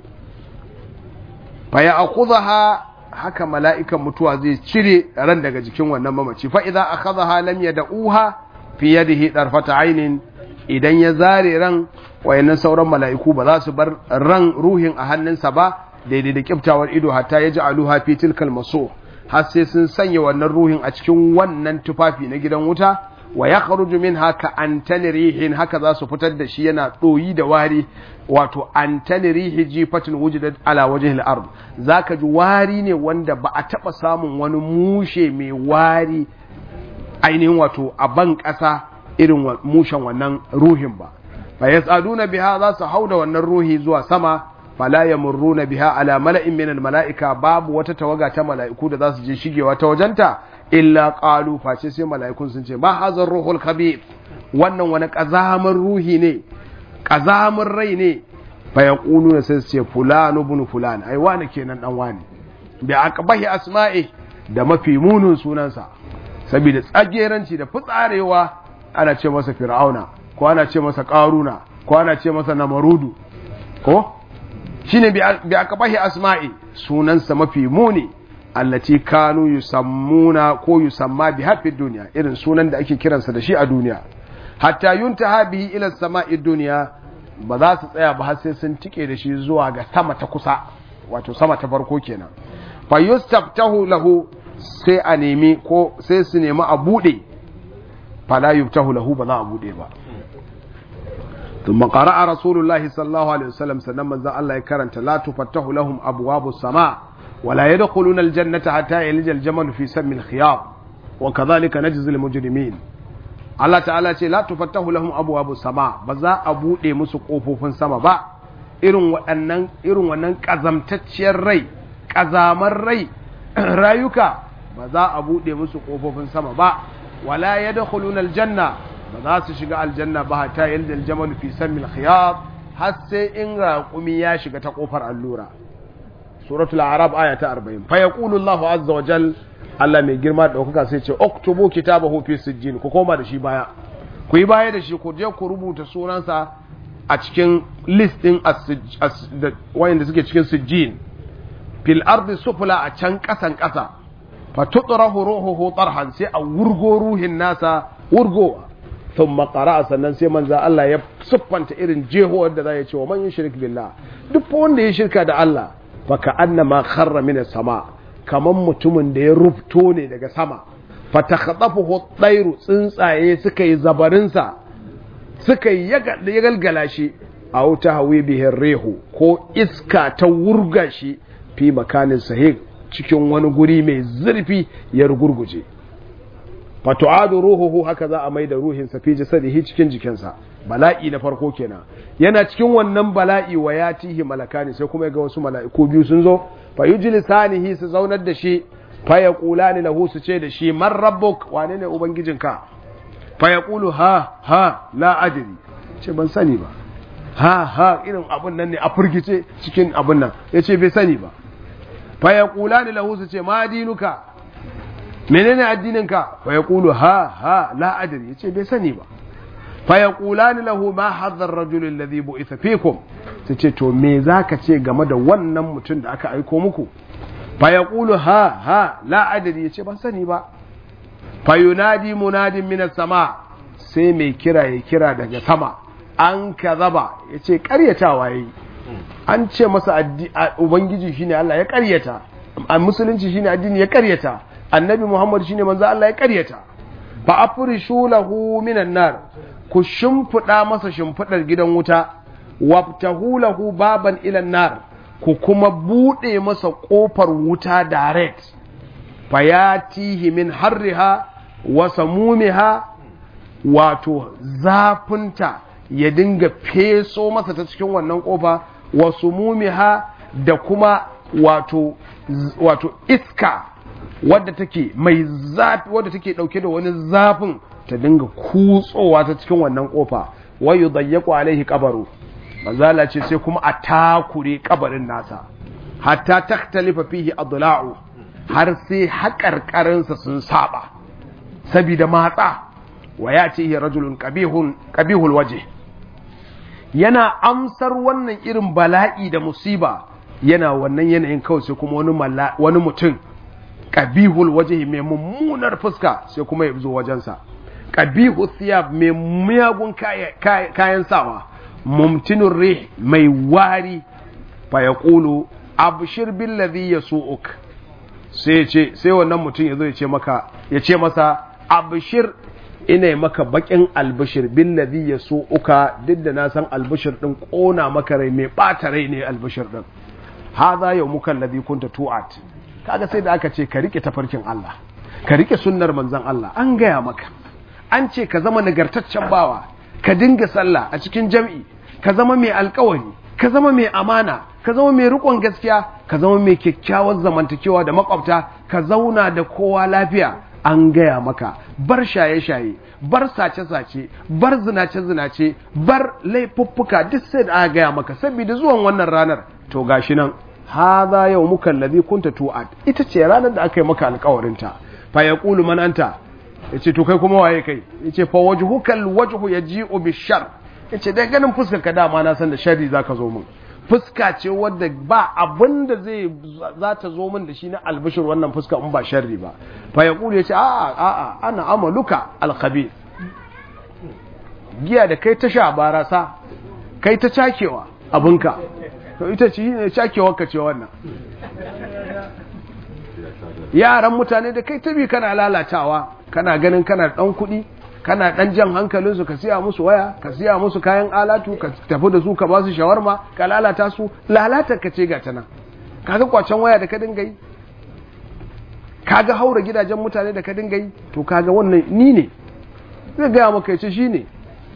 fa ya akhudha haka mala'ikan mutuwa zai cire ran daga jikin wannan mamaci fa idza akhadha lam yad'uha fi yadihi darfata ainin idan ya zare ran wayannan sauran mala'iku ba za su bar ran ruhin a hannunsa ba daidai da kiftawar ido hatta ya ji aluha fi tilkal maso har sai sun sanya wannan ruhin a cikin wannan tufafi na gidan wuta wa ya kharuju min haka antani rihin haka za su fitar da shi yana ɗoyi da wari wato antani rihi jifatin wujudat ala wajhil ard zaka ji wari ne wanda ba a taba samun wani mushe mai wari ainihin wato a ban ƙasa irin mushen wannan ruhin ba fa yasaduna biha za su hauda wannan ruhi zuwa sama fala yamurruna biha ala mala'in min mala'ika babu wata tawaga ta mala'iku da za su je shigewa ta wajenta illa qalu face sai mala'ikun sun ce ma hazar ruhul khabith wannan wani kazamar ruhi ne kazamar rai ne fa yaquluna sai su ce fulanu ibn fulan ai wani kenan dan wani bi aqbahi asma'i da mafi munun sunansa saboda tsageranci da fitsarewa ana ce masa fir'auna ko ana ce masa qaruna ko ana ce masa namarudu ko shine bi aqbahi asma'i sunansa mafi muni allati kanu yusammuna ko yusamma bi hafi duniya irin sunan da ake kiransa da shi a duniya hatta yuntaha bihi ila sama'i duniya ba za su tsaya ba har sai sun tike da shi zuwa ga sama ta kusa wato sama ta farko kenan fa yustaftahu lahu sai a nemi ko sai su nemi a bude fala yuftahu lahu ba za a bude ba ثم قرأ رسول الله صلى الله عليه وسلم سنما ذا الله يكرنت لا تفتح لهم أبواب السماء ولا يدخلون الجنة حتى يلج الجمل في سم الخياط وكذلك نجزي المجرمين Allah ta'ala ce la tufattahu lahum abwabu sama ba za a bude musu kofofin sama ba irin waɗannan irin wannan kazamtacciyar rai kazamar rai rayuka ba za a bude musu kofofin sama ba wala yadkhuluna aljanna ba za su shiga aljanna ba hatta yalda aljamal fi samil khiyat har sai in raqumi ya shiga ta kofar allura suratul arab aya ta 40 fa yaqulu allah azza wa jal Allah mai girma da ɗaukaka sai ce oktubu kitabahu fi sijjin ku koma da shi baya ku yi baya da shi ku je ku rubuta sunansa a cikin list din wayanda suke cikin sijjin fil ardi sufla a can kasan kasa fa tutrahu ruhuhu tarhan sai a wurgo ruhin nasa wurgo thumma qara'a sannan sai manzo Allah ya siffanta irin jeho da za ya ce wa man yushrik billah duk wanda ya shirka da Allah fa ka annama kharra min sama kaman mutumin da ya rufto ne daga sama fatakhadafuhu tsairu tsuntsaye suka yi zabarinsa suka yi ya galgala shi a wuta hawi bihin rehu ko iska ta wurga shi fi makanin sahih cikin wani guri mai zurfi ya rugurguje fatu'adu ruhuhu haka za a mai da ruhinsa fi jasadihi cikin jikinsa bala'i na farko kenan yana cikin wannan bala'i wa ya tihi malakani sai kuma ga wasu mala'iku biyu sun zo fa yujlisanihi su zaunar da shi fa yaqulani lahu su ce da shi man rabbuk wane ne ubangijinka fa yaqulu ha ha la adri ce ban sani ba ha ha irin abun nan ne a furgice cikin abun nan yace bai sani ba fa yaqulani lahu su ce ma dinuka menene addininka fa yaqulu ha ha la adri yace bai sani ba fa yaqulani lahu ma hadha ar-rajul alladhi bu'itha fikum tace to me zaka ce game da wannan mutum da aka aiko muku fa yaqulu ha ha la adri yace ban sani ba fa yunadi munadin minas sama sai mai kira ya kira daga sama an kazaba yace karyatawa yayi an ce masa ubangiji shine Allah ya karyata a musulunci shine addini ya karyata annabi Muhammad shine manzo Allah ya karyata fa afrishu lahu minan nar ku shimfiɗa masa shimfiɗar gidan wuta wabtahu lahu baban ilan nar ku kuma buɗe masa ƙofar wuta direct fayatihi min harriha wa samumiha wato zafinta ya dinga feso masa ta cikin wannan ƙofa wa sumumiha da kuma wato wato iska wadda take mai zafi wadda take dauke da wani zafin ta dinga kutsowa ta cikin wannan kofa wai yudayyaku alaihi qabaru manzala ce sai kuma a takure kabarin nasa hatta taktalifa fihi adla'u har sai haƙarƙarinsa sun saba saboda matsa wa yatihi rajulun qabihun qabihul wajh yana amsar wannan irin bala'i da musiba yana wannan yanayin kawai sai kuma wani wani mutum qabihul wajh mai mummunar fuska sai kuma ya zo wajensa qabihu thiyab mai miyagun kayan sawa mumtinur rih mai wari fa yaqulu abshir billadhi yasu'uk sai ce sai wannan mutum yazo ya ce maka ya ce masa abshir ina maka bakin albishir billadhi yasu'uka duk da na san albishir din kona maka rai mai bata rai ne albishir din hadha yawmuka alladhi kunta tu'at kaga sai da aka ce ka rike tafarkin Allah ka rike sunnar manzon Allah an gaya maka an ce ka zama nagartaccen bawa ka dinga sallah a cikin jam'i ka zama mai alkawari ka zama mai amana ka zama mai rikon gaskiya ka zama mai kyakkyawar zamantakewa da makwabta ka zauna da kowa lafiya an gaya maka bar shaye-shaye bar sace-sace bar zinace-zinace bar laifuffuka duk sai da aka gaya maka saboda zuwan wannan ranar to gashi nan hadha yawmuka alladhi kunta tu'ad ita ce ranar da aka yi maka alkawarinta fa yaqulu man anta yace to kai kuma waye kai yace fa wajhuka alwajhu yaji'u bishar yace dai ganin fuskar ka dama na san da sharri zaka zo min fuska ce wadda ba abin da zai za ta zo min da shi na albishir wannan fuska in ba sharri ba fa yaqulu yace a'a a'a ana amaluka alkhabith giya da kai ta sha barasa kai ta cakewa abinka to ita ce ne cakewar ka ce wannan yaran mutane da kai tabi kana lalatawa kana ganin kana dan kuɗi kana dan jan hankalinsu ka siya musu waya ka siya musu kayan alatu ka tafi da su ka ba su shawarma ka lalata su lalatar ka ce ga ta nan kaga kwacen waya da ka dinga yi kaga haura gidajen mutane da ka dinga yi to kaga wannan ni ne zai gaya maka ya ce shi ne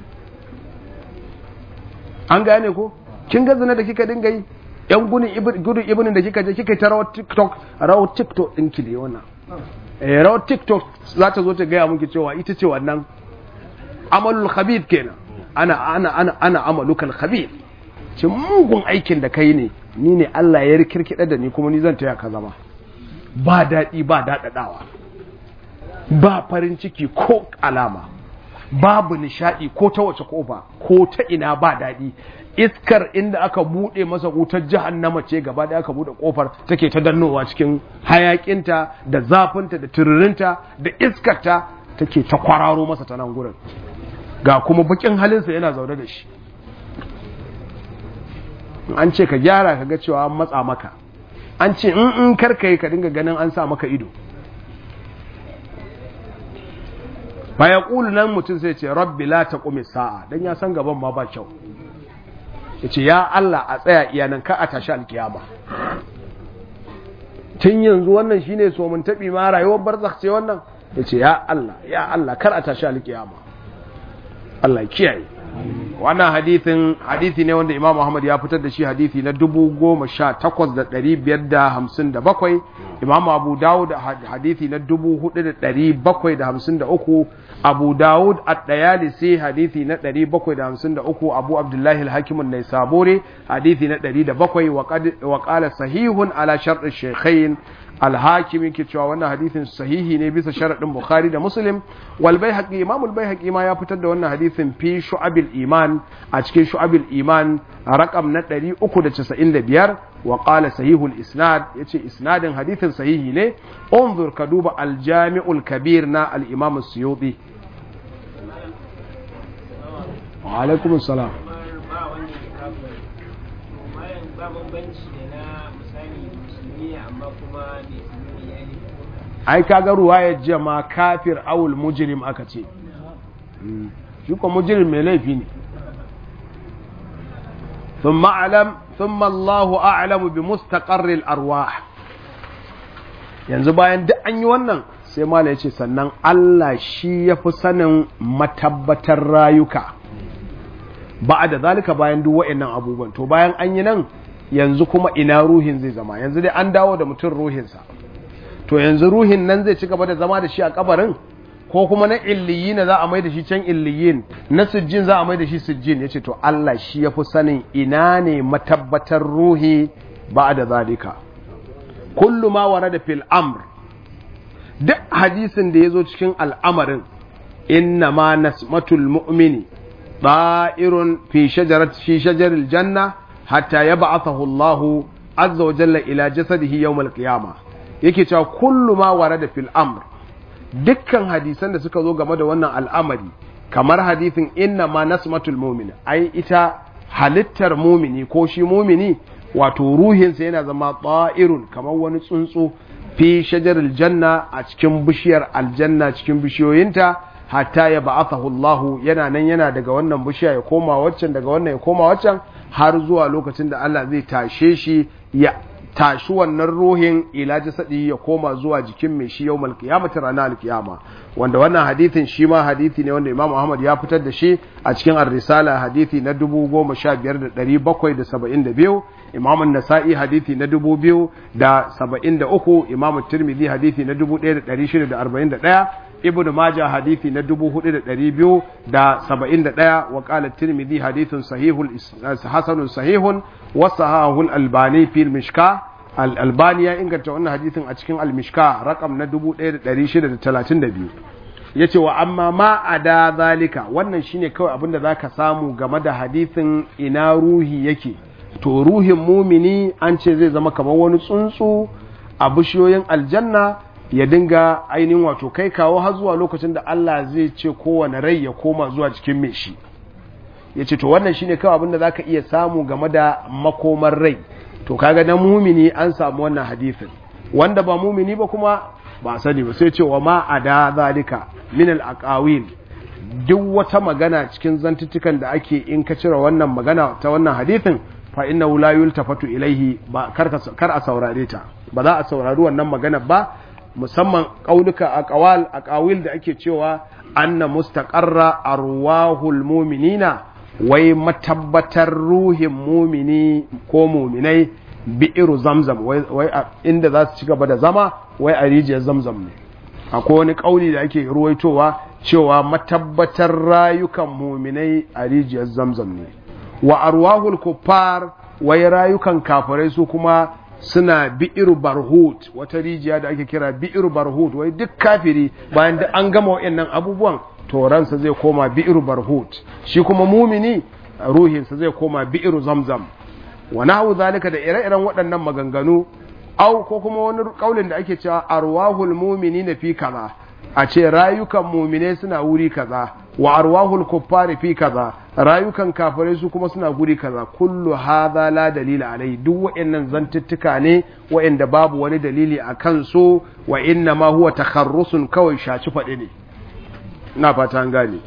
an gane ko kin ga zina da kika dinga yi yan gudun ibinin da kika je kika ta rawar tiktok rawar tiktok din ki da wannan eh rawar tiktok za ta zo ta gaya miki cewa ita ce wannan amalul khabith kenan ana ana ana ana amalukal khabith ce mugun aikin da kai ne ni ne Allah ya rikirkida da ni kuma ni zan taya ka zama ba daɗi ba daɗaɗawa ba farin ciki ko alama babu nishaɗi ko ta wace kofa ko ta ina ba daɗi iskar inda aka buɗe masa wutar jahannama ce gaba da aka buɗe kofar take ta dannowa cikin hayakinta da zafinta da tururinta da iskarta take ta kwararo masa ta nan gurin ga kuma bakin halinsa yana zaune da shi an ce ka gyara ka ga cewa an matsa maka an ce in in karka yi ka dinga ganin an sa maka ido baya ƙulu nan mutum sai ce rabbi la ta ƙumi sa'a don ya san gaban ma ba kyau ya ce ya Allah a tsaya iyanan ka a tashi alkiyama tun yanzu wannan shine so mun taɓi ma rayuwar barzakh ce wannan ya ce ya Allah ya Allah kar a tashi alkiyama Allah kiyaye wannan hadithin hadithi ne wanda Imam Muhammad ya fitar da shi hadithi na 18557 Imam Abu Dawud hadithi na 4753 Abu Dawud at-Tayalisi hadithi na 753 Abu Abdullah al-Hakim an-Naisaburi hadithi na 107 wa qala sahihun ala shart ash-shaykhain al-Hakim yake cewa wannan hadithin sahihi ne bisa sharadin Bukhari da Muslim wal Baihaqi Imam al-Baihaqi ma ya fitar da wannan hadithin fi Shu'abil Iman a cikin Shu'abil Iman rakam na 395 wa qala sahihul isnad yace isnadin hadithin sahihi ne unzur ka duba al-Jami'ul Kabir na al-Imam as-Suyuti wa alaikum assalam ai kaga ruwayar jama kafir awul mujrim aka ce shi ko mujrim mai laifi ne ثم أعلم ثم الله أعلم بمستقر الأرواح yanzu bayan duk an yi wannan sai mala ya ce sannan Allah shi ya fi sanin matabbatar rayuka ba da zalika bayan duk wa'annan abubuwan to bayan an yi nan yanzu kuma ina ruhin zai zama yanzu dai an dawo da mutum ruhinsa to yanzu ruhin nan zai ci gaba da zama da shi a kabarin ko kuma na illiyin za a mai da shi can illiyin na sujjin za a mai da shi sujjin yace to Allah shi ya fi sanin ina ne matabbatar ruhi ba da zalika kullu ma warada fil amr duk hadisin da yazo cikin al'amarin inna ma nasmatul mu'mini طائر في شجرة في شجر الجنة حتى يبعثه الله عز وجل إلى جسده يوم القيامة yake cewa kullu ma warada fil amr dukkan hadisan da suka zo game da wannan al'amari kamar hadisin inna ma nasmatul mu'min ai ita halittar mumini ko shi mumini wato ruhinsa yana zama ta'irun kamar wani tsuntsu fi shajaril janna a cikin bishiyar aljanna cikin bishiyoyinta hatta ya ba'athahu Allah yana nan yana daga wannan bishiya ya koma waccan daga wannan ya koma waccan har zuwa lokacin da Allah zai tashe shi ya tashi wannan ruhin ila jasadi ya koma zuwa jikin mai shi yawmal qiyamati ranar alkiyama wanda wannan hadithin shi ma hadithi ne wanda Imam Ahmad ya fitar da shi a cikin ar-risala hadithi na 15772 Imam an-Nasa'i hadithi na 2073 Imam Tirmidhi hadithi na 1641 Ibn Majah hadithi na 4271 wa qala Tirmidhi hadithun sahihul hasanun sahihun wa sahahu al-Albani fi al-Mishkah al-Albani ya inganta wannan hadithin a cikin al-Mishkah rakam na 1632 yace wa amma ma ada zalika wannan shine kawai abinda zaka samu game da hadithin ina ruhi yake to ruhin mumini an ce zai zama kamar wani tsuntsu a bishiyoyin aljanna ya dinga ainihin wato kai kawo har zuwa lokacin da Allah zai ce kowane rai ya koma zuwa cikin mai shi ya ce to wannan shine kawai abinda za ka iya samu game da makomar rai to kaga na mumini an samu wannan hadithin wanda ba mumini ba kuma ba sani ba sai ce wa ma a da zalika min al duk wata magana cikin zantuttukan da ake in ka cire wannan magana ta wannan hadithin fa innahu la yultafatu ilaihi ba kar a saurare ta ba za a saurari wannan magana ba musamman ƙaunuka a ƙawal a ƙawil da ake cewa anna mustaqarra arwahul muminina wai matabbatar ruhin mumini ko muminai bi'iru zamzam wai inda za su ci gaba da zama wai a rijiyar zamzam ne akwai wani ƙauli da ake ruwaitowa cewa matabbatar rayukan muminai a rijiyar zamzam ne wa arwahul kuffar wai rayukan kafirai su kuma suna bi'ir barhut wata rijiya da ake kira bi'ir barhut wai duk kafiri bayan da an gama wa'annan abubuwan to ransa zai koma bi'ir barhut shi kuma mumini ruhinsa zai koma bi'ir zamzam wa nahu zalika da ire-iren waɗannan maganganu au ko kuma wani kaulin da ake cewa arwahul mu'minina fi kaza a ce rayukan mumine suna wuri kaza wa arwahul kuffari fi kaza rayukan kafirai su kuma suna guri kaza kullu hadha la dalila alai duk wa'annan zantuttuka ne wa'anda babu wani dalili a kansu wa inna ma huwa takharrusun kawai shaci faɗi ne ina fata an gane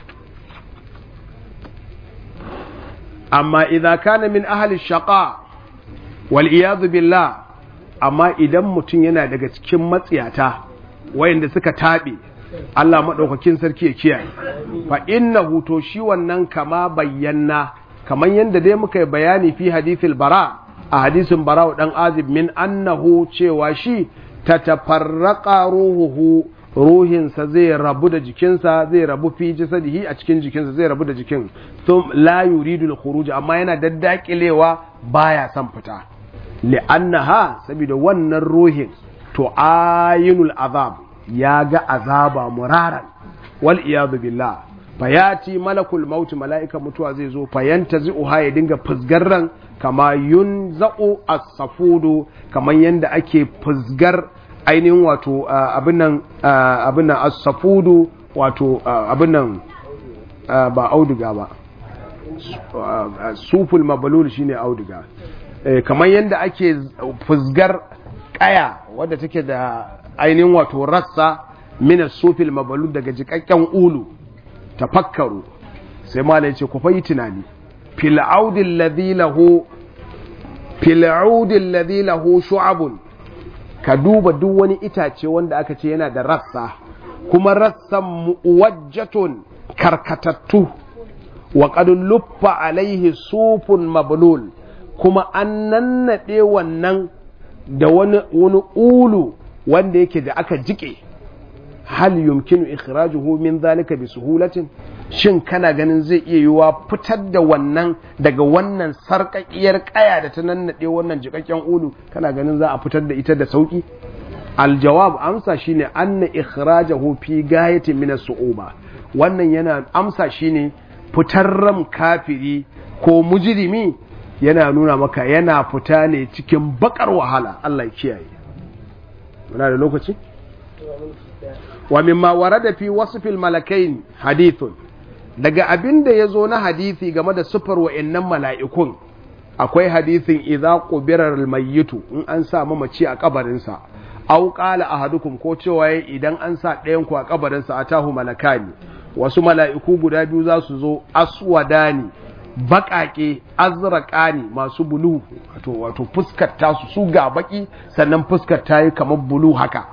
amma idza kana min ahli shaqa wal iyad billah amma idan mutum yana daga cikin matsiyata wayanda suka taɓe Allah maɗaukakin sarki ya kiyaye fa innahu to shi wannan kama bayyana kamar yadda dai muka yi bayani fi hadithil bara a hadisin bara dan azib min annahu cewa shi tatafarraqa ruhuhu ruhinsa zai rabu da jikinsa zai rabu fi jasadihi a cikin jikinsa zai rabu da jikin thum la yuridu al-khuruj amma yana daddakilewa baya son fita li'annaha saboda wannan ruhin to ayinul azab ya ga azaba muraran wal iyadu billah fayati malakul maut mala'ika mutuwa zai zo fayanta zi'uha ya dinga fusgar ran kama yunza'u as-safudu kaman yanda ake fusgar ainihin wato abin nan abin nan as-safudu wato abin nan ba auduga ba suful mabalul shine auduga kamar yanda ake fusgar kaya wadda take da ainihin wato rassa mina sufil mabalu daga jikakken ulu tafakkaru sai mala yace ku fayi tunani fil audil ladhi lahu fil audil ladhi lahu shu'abun ka duba duk wani itace wanda aka ce yana da rassa kuma rassan muwajjatun karkatattu wa qad luffa alaihi sufun mablul kuma an nannade wannan da wani wani ulu wanda yake da aka jike hal yumkinu ikhrajuhu min zalika bi suhulatin shin kana ganin zai iya yiwa fitar da wannan daga wannan sarƙaƙiyar ƙaya da ta nannade wannan jikakken ulu kana ganin za a fitar da ita da sauki aljawab amsa shine anna ikhrajahu fi gayatin min as-su'uba wannan yana amsa shine fitar ram kafiri ko mujrimi yana nuna maka yana fita ne cikin bakar wahala Allah ya kiyaye muna da lokaci wa mimma warada fi wasfil malakain hadithun daga abin da ya zo na hadisi game da sufar wa'annan mala'ikun akwai hadisin idza qubira al-mayyitu in an sa mamaci a kabarinsa aw qala ahadukum ko cewa idan an sa ɗayan ku a kabarinsa atahu malakani wasu mala'iku guda biyu za su zo aswadani baƙaƙe azraqani masu bulu wato wato fuskar tasu su ga baki sannan fuskar ta yi kamar bulu haka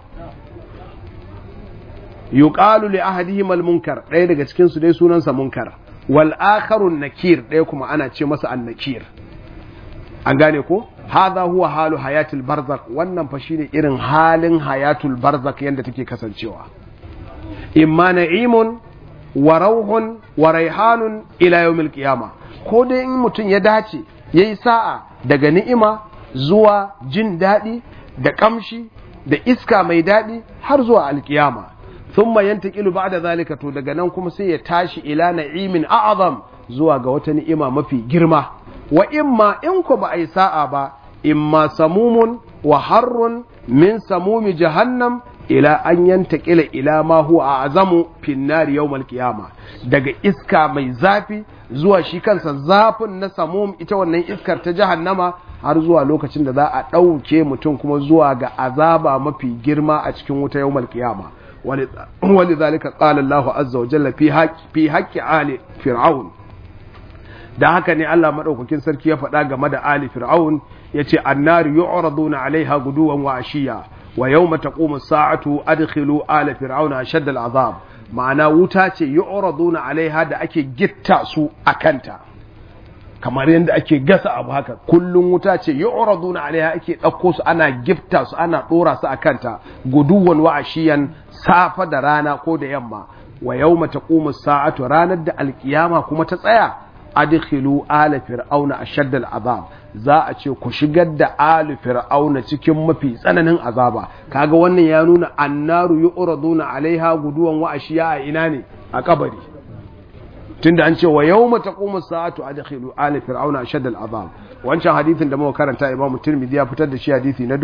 yuqalu li ahadihim al-munkar ɗaya daga cikin su dai sunansa munkar wal akharu nakir ɗaya kuma ana ce masa an-nakir an gane ko hadha huwa halu hayatul barzak wannan fa shine irin halin hayatul barzak yanda take kasancewa imma na'imun wa rauhun wa raihanun ila yawmil qiyama ko dai in mutum ya dace yayi sa'a daga ni'ima zuwa jin daɗi da kamshi da iska mai daɗi har zuwa alkiyama thumma yantaqilu ba'da zalika to daga nan kuma sai ya tashi ila na'imin a'azam zuwa ga wata ni'ima mafi girma wa imma in ku ba ai sa'a ba imma samumun wa harrun min samumi jahannam ila an yantaƙila ila ma huwa azamu fin nari yawmal qiyama daga iska mai zafi zuwa shi kansa zafin na samum ita wannan iskar ta jahannama har zuwa lokacin da za a ɗauke mutum kuma zuwa ga azaba mafi girma a cikin wuta yawmal qiyama wani zalika qala Allah azza wa jalla fi haqqi fi haqqi ali fir'aun da haka ne Allah madaukakin sarki ya faɗa game da ali fir'aun yace annaru yu'raduna alaiha guduwan wa ashiya wa yawma taqumu as-sa'atu adkhilu ala fir'auna ashadda al-azab ma'ana wuta ce yu'raduna alaiha da ake gitta su akanta kamar yadda ake gasa abu haka kullum wuta ce yu'raduna alaiha ake ɗauko su ana gifta su ana ɗora su akanta guduwan wa ashiyan safa da rana ko da yamma wa yawma taqumu as-sa'atu ranar da alkiyama kuma ta tsaya adkhilu ala fir'auna ashaddal azab za a ce ku shigar da ali fir'auna cikin mafi tsananin azaba kaga wannan ya nuna annaru yu'raduna alaiha guduwan wa ashiya a ina ne a kabari tunda an ce wa yawma taqumu sa'atu adkhilu ali fir'auna ashaddal azab wancan hadisin da muka karanta Imam Tirmidhi ya fitar da shi hadisi na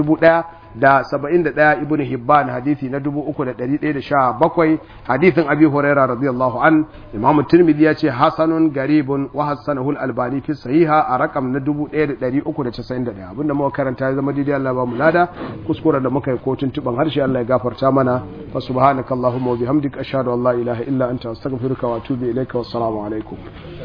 1071 Ibn Hibban hadisi na 3117 hadisin Abi Huraira radiyallahu an Imam Tirmidhi ya ce hasanun garibun wa hasanahu al-Albani fi sahiha a rakam na 1391 abinda muka karanta ya zama daidai Allah ba mu lada kuskure da muka yi kotun tuban harshe Allah ya gafarta mana fa subhanakallahumma wa bihamdika ashhadu an la ilaha illa anta astaghfiruka wa atubu ilaika wassalamu alaikum